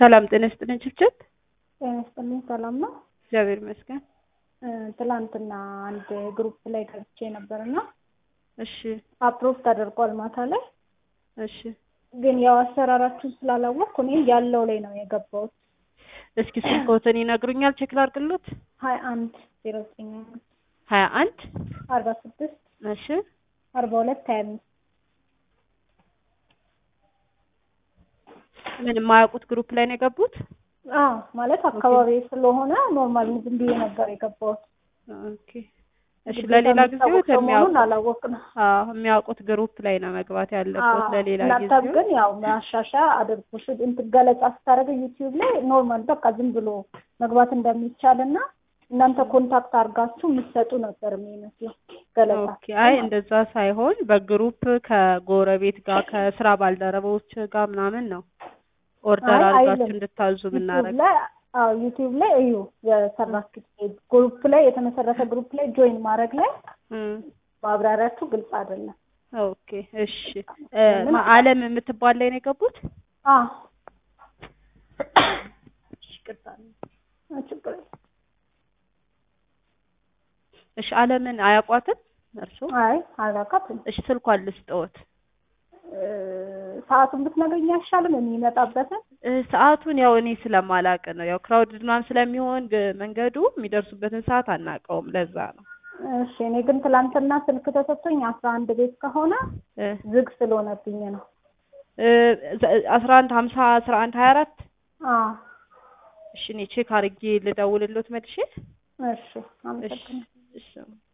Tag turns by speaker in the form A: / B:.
A: ሰላም ጤና ይስጥልኝ ችልችል።
B: ጤና ይስጥልኝ ሰላም ነው።
A: እግዚአብሔር ይመስገን።
B: ትላንትና አንድ ግሩፕ ላይ ገብቼ ነበርና
A: እሺ
B: አፕሮቭ ተደርጓል ማታ ላይ
A: እሺ።
B: ግን ያው አሰራራችሁን ስላላወቅኩ እኔ ያለው ላይ ነው የገባሁት።
A: እስኪ ስልክዎትን ይነግሩኛል? ቼክ ላድርግሎት።
B: ሀያ አንድ ዜሮ ዘጠኝ
A: ሀያ አንድ
B: አርባ ስድስት
A: እሺ
B: አርባ ሁለት ሀያ አምስት
A: ምን የማያውቁት ግሩፕ ላይ ነው የገቡት?
B: አዎ ማለት አካባቢ ስለሆነ ኖርማል ዝም ብዬ ነበር የገባሁት።
A: ኦኬ እሺ። ለሌላ ጊዜው
B: መሆኑን
A: የሚያውቁት
B: አላወቅንም።
A: አዎ የሚያውቁት ግሩፕ ላይ ነው መግባት ያለበት። ለሌላ
B: እናንተ
A: ጊዜው
B: ግን ያው ማሻሻያ አድርጉ። እሺ፣ እንትን ገለጻ ስታደርግ ዩቲዩብ ላይ ኖርማል በቃ ዝም ብሎ መግባት እንደሚቻል እና እናንተ ኮንታክት አድርጋችሁ የምትሰጡ ነበር የሚመስለው ገለጻ።
A: ኦኬ። አይ እንደዛ ሳይሆን በግሩፕ ከጎረቤት ጋር ከስራ ባልደረቦች ጋር ምናምን ነው ኦርደር
B: አይ
A: አድርጋችሁ
B: አይልም።
A: እንድታዙ
B: ዩቲዩብ
A: ብናረግ
B: ላይ አዎ ዩቲዩብ ላይ እዩ የሰራችሁት ግሩፕ ላይ የተመሰረተ ግሩፕ ላይ ጆይን ማድረግ ላይ ማብራሪያችሁ ግልጽ አይደለም።
A: ኦኬ እሺ። እ፣ ማ- አለም የምትባል ላይ ነው የገቡት?
B: አዎ
A: ይቅርታ።
B: ችግር የለም።
A: እሺ አለምን አያውቋትም እርስዎ?
B: አይ አላውቃትም።
A: እሺ ስልኳን ልስጠዎት።
B: እ፣ ሰዓቱን ብትነግሪኝ አይሻልም? የሚመጣበትን
A: እ፣ ሰዓቱን ያው እኔ ስለማላቅ ነው ያው ክራውድ ምናምን ስለሚሆን ግ- መንገዱ የሚደርሱበትን ሰዓት አናውቀውም። ለዛ ነው
B: እሺ እኔ ግን ትላንትና ስልክ ተሰጥቶኝ አስራ አንድ ቤት ከሆነ
A: እ፣
B: ዝግ ስለሆነብኝ ነው።
A: እ፣ ዘ- አስራ አንድ ሀምሳ አስራ አንድ ሀያ አራት
B: አዎ
A: እሺ እኔ ቼክ አድርጌ ልደውልሎት መልሼ
B: እሺ አመሰግናለሁ።
A: እሺ